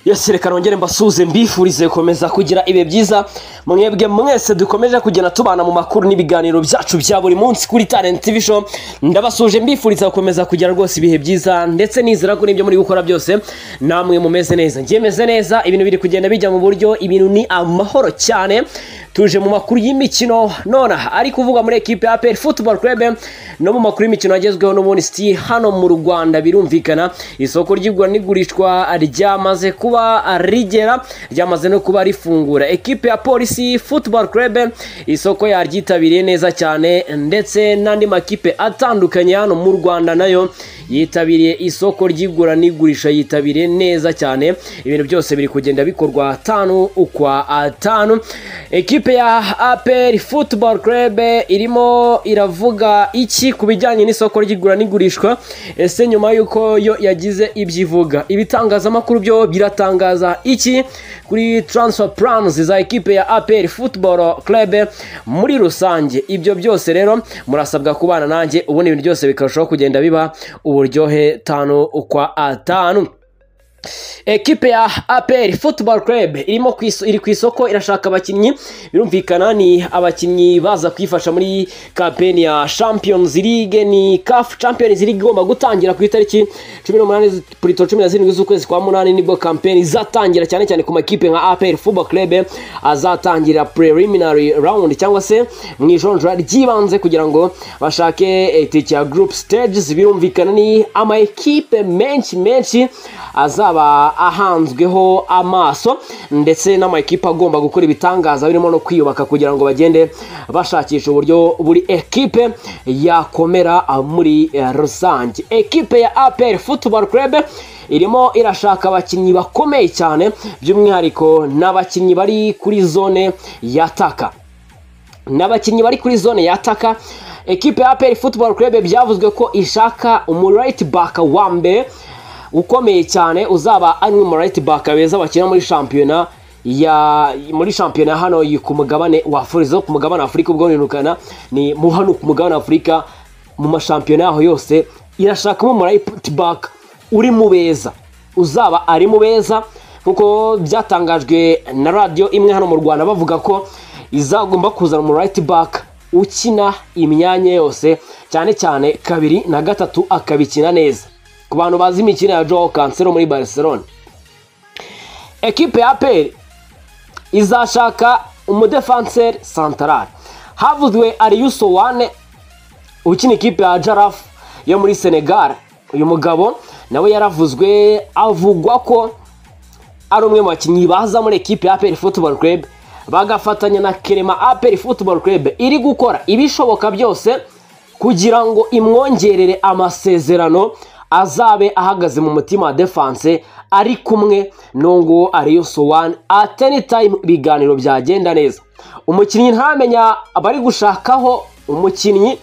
yose reka nongere mbasuhuze mbifurize gukomeza kugira ibihe byiza mwebwe mwese dukomeje kugenda tubana mu makuru n'ibiganiro byacu bya buri munsi kuri talent tv show ndabasuje mbifuriza gukomeza kugira rwose ibihe byiza ndetse nizera ko n'ibyo muri gukora byose namwe mumeze neza njye meze neza ibintu biri kugenda bijya mu buryo ibintu ni amahoro cyane tuje mu makuru y'imikino none ari kuvugwa muri ekipe ya APR Football Club no mu makuru y'imikino agezweho n'ubundi si hano mu Rwanda birumvikana isoko ry'igura n'igurishwa ryamaze kuba rigera ryamaze no kuba rifungura ekipe ya Polisi Football Club isoko yaryitabiriye neza cyane ndetse n'andi makipe atandukanye hano mu Rwanda nayo yitabiriye isoko ry'igura n'igurisha yitabiriye neza cyane ibintu byose biri kugenda bikorwa atanu ukwa atanu ekipe ikipe ya APR Football Club irimo iravuga iki ku bijyanye n'isoko ry'igura n'igurishwa ese nyuma y'uko yo yagize ibyivuga ibitangazamakuru byo biratangaza iki kuri transfer plans za ekipe ya APR Football Club muri rusange ibyo byose rero murasabwa kubana nanjye ubundi ibintu byose bikarushaho kugenda biba uburyohe tanu kwa atanu ekipe ya APR Football Club irimo iri ku isoko irashaka abakinnyi birumvikana ni abakinnyi baza kwifasha muri kampeni ya Champions League ni CAF Champions League igomba gutangira ku itariki 18 Pluto 17 z'ukwezi kwa munani nibwo kampeni izatangira cyane cyane ku makipe nka APR Football Club azatangira preliminary round cyangwa se mu ijonjora ryibanze kugira ngo bashake itike ya group stages birumvikana ni ama ekipe menshi menshi azaba azaba ahanzweho amaso ndetse n'amakipe agomba gukora ibitangaza birimo no kwiyubaka kugira ngo bagende bashakisha uburyo buri ekipe yakomera muri rusange ekipe ya APR Football Club irimo irashaka abakinnyi bakomeye cyane by'umwihariko n'abakinnyi bari kuri zone yataka n'abakinnyi bari kuri zone yataka ekipe ya APR Football Club byavuzwe ko ishaka umu right back wa mbere ukomeye cyane uzaba ari mu right back beza bakina muri shampiyona ya muri shampiyona hano ku mugabane wa Afurika ku mugabane wa Afurika ubwo nirukana ni mu hano ku mugabane wa Afurika mu mashampiyona yaho yose irashakamo mu right back uri mu beza uzaba ari mu beza kuko byatangajwe na radio imwe hano mu Rwanda bavuga ko izagomba kuzana mu right back ukina imyanya yose cyane cyane kabiri na gatatu akabikina neza ku bantu bazi imikino ya Joao Cancelo muri Barcelona ekipe ya APR izashaka umudefanseri santarari havuzwe Ariuso Wane ukina ikipe ya Jaraf yo muri Senegal uyu mugabo nawe yaravuzwe avugwa ko ari umwe mu bakinnyi baza muri ekipe ya APR Football Club bagafatanya na Kerema APR Football Club iri gukora ibishoboka byose kugira ngo imwongerere amasezerano azabe ahagaze mu mutima wa defanse ari kumwe n'ungu ariyo sowani ateni tayimu ibiganiro byagenda neza umukinnyi ntamenya abari gushakaho umukinnyi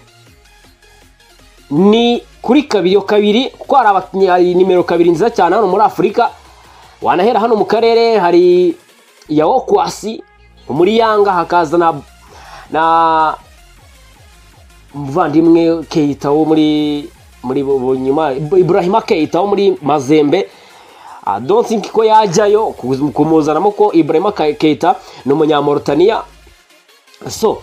ni kuri kabiri kabiri kuko hari abakinnyi nimero kabiri nziza cyane hano muri afurika wanahera hano mu karere hari yawo kwasi muri yanga hakaza na na umuvandimwe keyita wo muri muri bunyuma Ibrahima Keita wo muri Mazembe I don't think ko yajyayo kumuzanamo ko Ibrahima Keita ni umunyamorutaniya so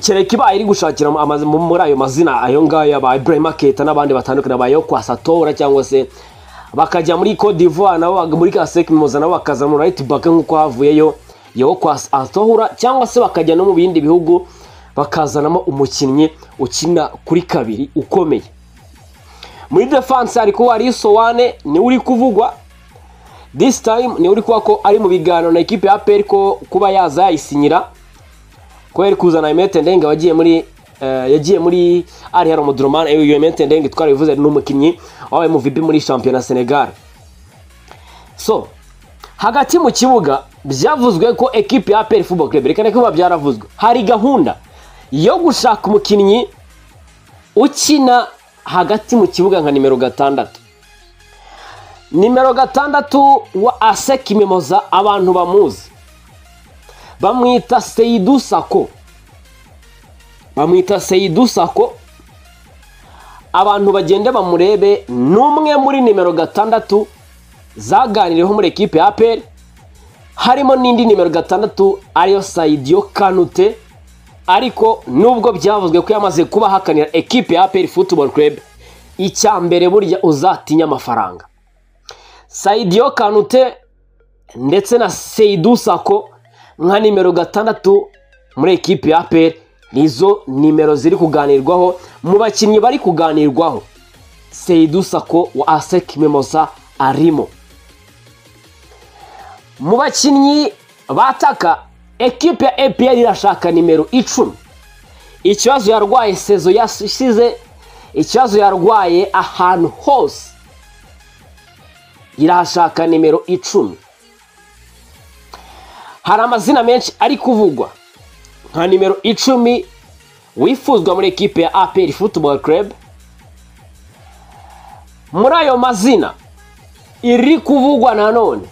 kereka ibaye iri gushakira muri ayo mazina ayo ngayo aba Ibrahima Keita n'abandi batandukanye abayeho kwa Satora cyangwa se bakajya muri Cote d'Ivoire nabo muri Kasek muzana nabo bakaza muri right back nk'uko havuyeyo yo kwa Satora cyangwa se bakajya no mu bindi bihugu bakazanamo umukinnyi ukina kuri kabiri ukomeye muri defanse hari kuba ari sowane niwe uri kuvugwa disi tayimu niwe uri kuba ko ari mu biganiro na ekipe ya peri ko kuba yaza yayisinyira ko yari kuzana imetendenge wagiye muri yagiye muri ari hari umuduromani iyo imetendenge twarabivuze ni umukinnyi wabaye muvibi muri shampiyona senegal so hagati mu kibuga byavuzwe ko ekipe ya peri fubo kurebe reka kuba byaravuzwe hari gahunda yo gushaka umukinnyi ukina hagati mu kibuga nka nimero gatandatu nimero gatandatu wa aseki memoza abantu bamuzi bamwita seyidu sako bamwita seyidu sako abantu bagende bamurebe ni umwe muri nimero gatandatu zaganiriyeho muri ekipe ya aperi harimo n'indi nimero gatandatu ariyo sayidiyo kanute ariko nubwo byavuzwe ko yamaze kuba ahakanira ekipe ya aperi futuboro kurebe icya mbere burya uzatinya amafaranga sayidiyo kanute ndetse na seyidu sako nka nimero gatandatu muri ekipe ya aperi nizo nimero ziri kuganirwaho mu bakinnyi bari kuganirwaho seyidu sako wa aseki memosa arimo mu bakinnyi bataka ekipe ya epr irashaka nimero icumi ikibazo yarwaye sezo yasize ikibazo yarwaye ahantu hose irahashaka nimero icumi hari amazina menshi ari kuvugwa nka nimero icumi wifuzwa muri ekipe ya apr football club muri ayo mazina iri kuvugwa nanone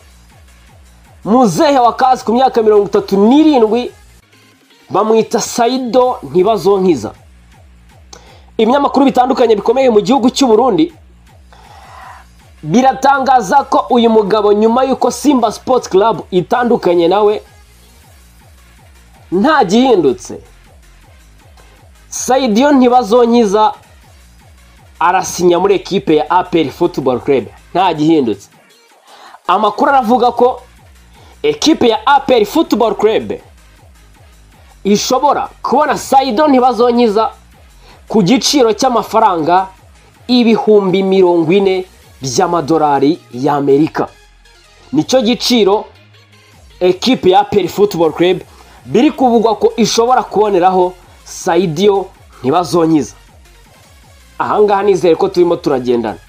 muzehe wa kazi ku myaka mirongo itatu n'irindwi bamwita sayido ntibazonkiza ibinyamakuru bitandukanye bikomeye mu gihugu cy'u Burundi biratangaza ko uyu mugabo nyuma y'uko simba sports club itandukanye nawe nta gihindutse sayidiyo ntibazonkiza arasinya muri ekipe ya aperi football club nta gihindutse amakuru aravuga ko ekipe ya aperi football club ishobora kubona sayido ntibazonkiza ku giciro cy'amafaranga ibihumbi mirongo ine by'amadolari y'amerika nicyo giciro ekipe ya aperi football club biri kuvugwa ko ishobora kuboneraho sayidiyo ntibazonkiza ahangaha nizere ko turimo turagendana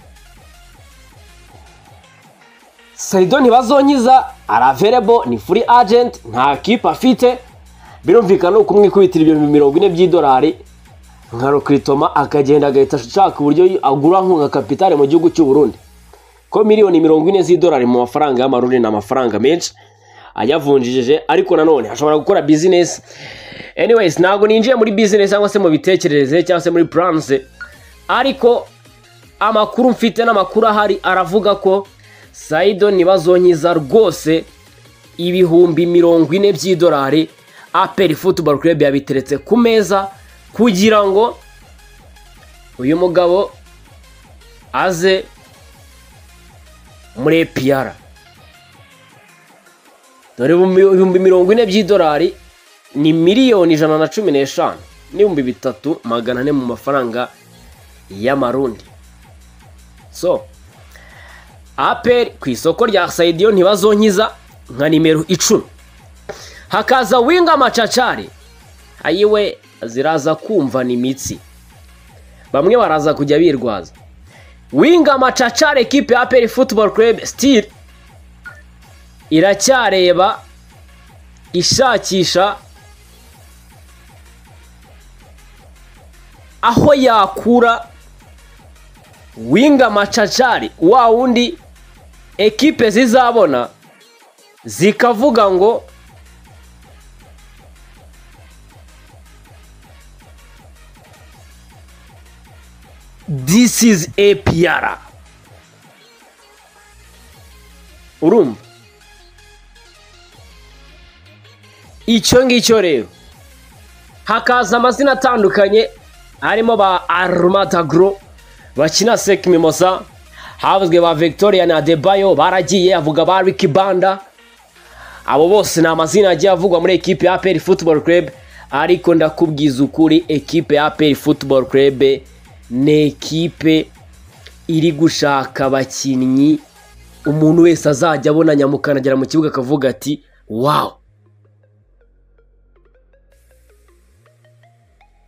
sayido ntibazonkiza araverebo ni furi agenti nta kipe afite birumvikana uko umwikubitira ibihumbi mirongo ine by'idolari nka rokiritoma akagenda agahita ashaka uburyo agura nkunga kapitale mu gihugu cy'u Burundi ko miliyoni mirongo ine z'idolari mu mafaranga y'amarundi ni amafaranga menshi ayavunjije ariko nanone ashobora gukora bizinesi anyways ntabwo ninjiye muri bizinesi cyangwa se mu bitekerereze cyangwa se muri puranse ariko amakuru mfite n'amakuru ahari aravuga ko sayido ntibazonkiza rwose ibihumbi mirongo ine by'idolari aperi futuboro kurebe yabiteretse ku meza kugira ngo uyu mugabo aze muri epiyara dore ibihumbi mirongo ine by'idolari ni miliyoni ijana na cumi n'eshanu n'ibihumbi bitatu magana ane mu mafaranga y'amarundi so aperi ku isoko rya sayidiyo ntibazonkiza nka nimero icumi hakaza winga macacari ayiwe ziraza kumva ni imitsi bamwe baraza kujya birwaza winga macacari ekipe ya aperi futuboro kurebe sitiri iracyareba ishakisha aho yakura winga macacari wa wundi ekipe zizabona zikavuga ngo this is APR urumva icyo ngicyo rero hakaza amazina atandukanye harimo ba arumatagro bakina seki mimosa havuzwe ba victoria na debayo baragiye avuga ba riki banda abo bose ni amazina agiye avugwa muri ekipe ya aperi futuboro kurebe ariko ndakubwiza ukuri ekipe ya aperi futuboro kurebe ni ekipe iri gushaka abakinnyi umuntu wese azajya abona nyamukandagira mu kibuga akavuga ati wawu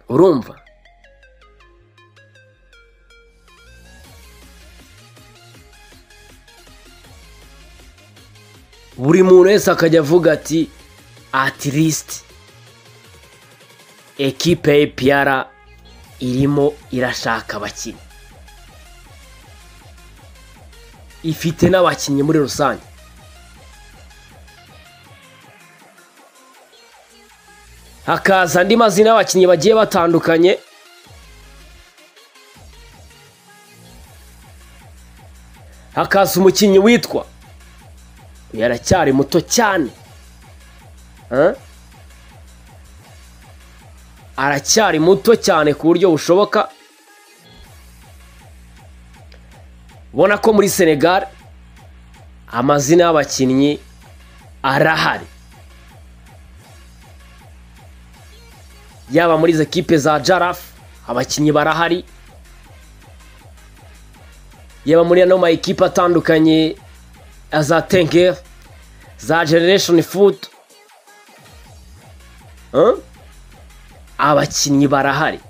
urumva buri muntu wese akajya avuga ati atirisiti ekipe ya epiyara irimo irashaka abakinnyi ifite n'abakinnyi muri rusange hakaza andi mazina y'abakinnyi bagiye batandukanye hakaza umukinnyi witwa yaracyari muto cyane Huh? aracyari muto cyane ku buryo bushoboka ubona ko muri senegal amazina y'abakinnyi arahari yaba muri izo kipe za jarafu abakinnyi barahari yaba muri ano ma ekipe atandukanye ya za tenkeri za generation food Huh? abakinnyi barahari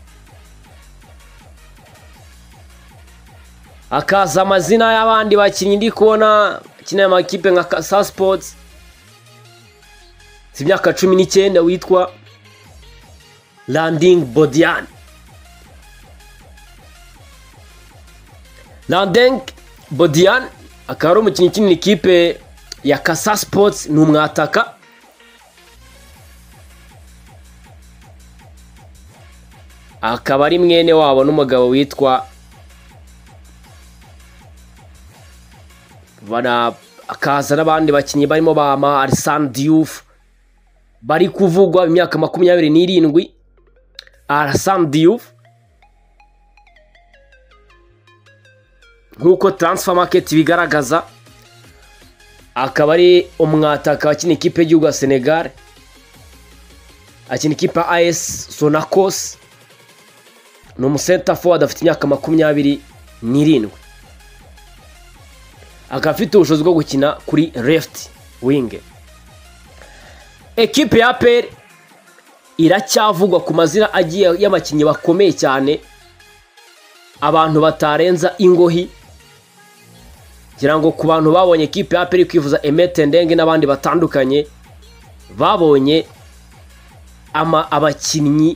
hakaza amazina y'abandi bakinnyi ndi kubona bakina amakipe nka Ka- sa sipotsi si imyaka cumi n'icyenda witwa landing bodiyani landing bodiyani akaba ari umukinnyi ukinira ikipe ya kasa sipotsi ni umwataka akaba ari mwene wabo n'umugabo witwa Bana- akaza n'abandi bakinnyi barimo bama arisani diyufu bari kuvugwa imyaka makumyabiri n'irindwi arisani diyufu nk'uko taransifa maketi ibigaragaza akaba ari umwataka wakina ikipe y'igihugu ya senegal akina ikipe ya ayesi sonakosi ni umusenta forward afite imyaka makumyabiri n'irindwi akaba afite ubushobozi bwo gukina kuri left wing ekipe ya APR iracyavugwa ku mazina agiye y'abakinnyi bakomeye cyane abantu batarenza ingohi ngira ngo ku bantu babonye ekipe ya APR iri kwivuza Emete Ndenge n'abandi batandukanye babonye ama abakinnyi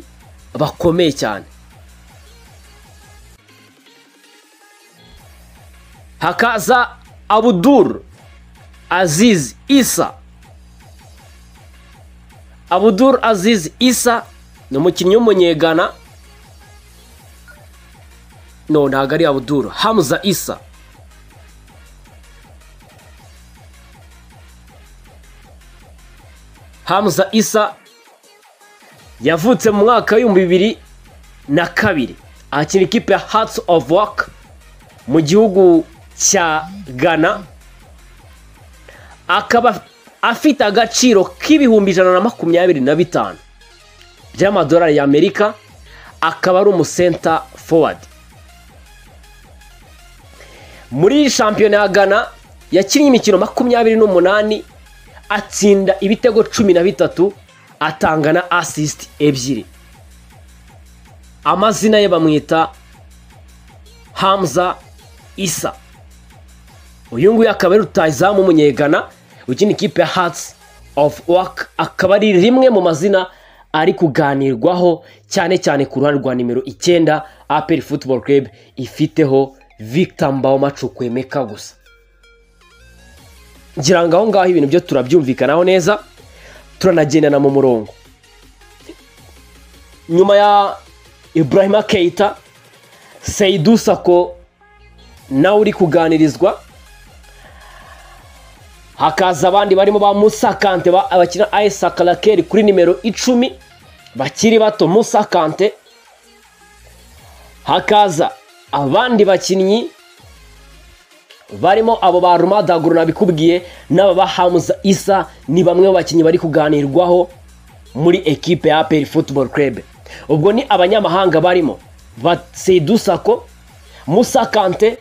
bakomeye cyane hakaza abudur aziz isa abudur aziz isa ni umukinnyi w'umunyegana no ntabwo ari abudur hamza isa hamza isa yavutse mu mwaka w'ibihumbi bibiri na kabiri akina ikipe ya hatsi ofu waka mu gihugu cya Ghana akaba afite agaciro k'ibihumbi ijana na makumyabiri na bitanu by'amadolari y'Amerika akaba ari umusenta forward muri shampiyona ya Ghana yakinnye imikino makumyabiri n'umunani atsinda ibitego cumi na bitatu atanga na assist ebyiri amazina ye bamwita Hamza Isa uyu nguyu akaba ari rutayizamu w'umunyegana ukina ikipe ya hatsi ofu waka akaba ari rimwe mu mazina ari kuganirwaho cyane cyane ku ruhande rwa nimero icyenda aperi futuboro kerebu ifiteho victor mbaho Emeka gusa ngira ngo aho ngaho ibintu byo turabyumvikanaho neza turanagendana mu murongo nyuma ya ibrahima keita seyidu sako nawe uri kuganirizwa hakaza abandi barimo ba Musa Kante ba- abakina Isaac Kalakeri kuri nimero icumi bakiri bato Musa Kante hakaza abandi bakinnyi barimo abo ba Rumadaguru nabikubwiye n'aba ba Hamza Isa ni bamwe mu bakinnyi bari kuganirwaho muri ekipe ya APR Football Club ubwo ni abanyamahanga barimo Seydou Sako Musa Kante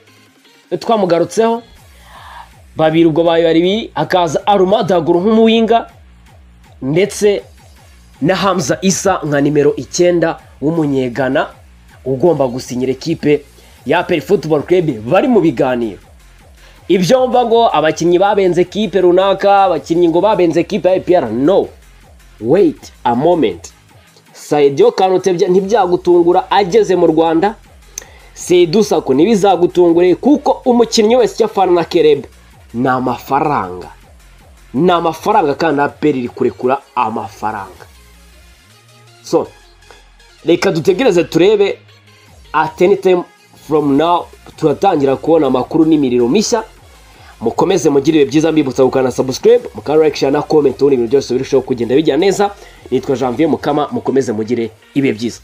twamugarutseho babiri ubwo bayo babiri hakaza arumadaguru nk'umuwinga ndetse na hamza isa nka nimero icyenda w'umunyegana ugomba gusinyira ekipe ya peri futuboro kerebu bari mu biganiro ibyo mva ngo abakinnyi babenze ekipe runaka abakinnyi ngo babenze ekipe ya epr no wait a moment sayidiyo kanute bya- ntibyagutungura ageze mu rwanda seyidu sako ntibizagutungure kuko umukinnyi wese icyo afana na kerebe ni amafaranga ni amafaranga kandi aperi iri kurekura amafaranga so reka dutegereze turebe at any time from now turatangira kubona amakuru n'imiriro mishya mukomeze mugire ibihe byiza mbibutsa gukanda subscribe mukarayikisha na comment ubundi ibintu byose birushaho kugenda bijya neza nitwa Janvier Mukama mukomeze mugire ibihe byiza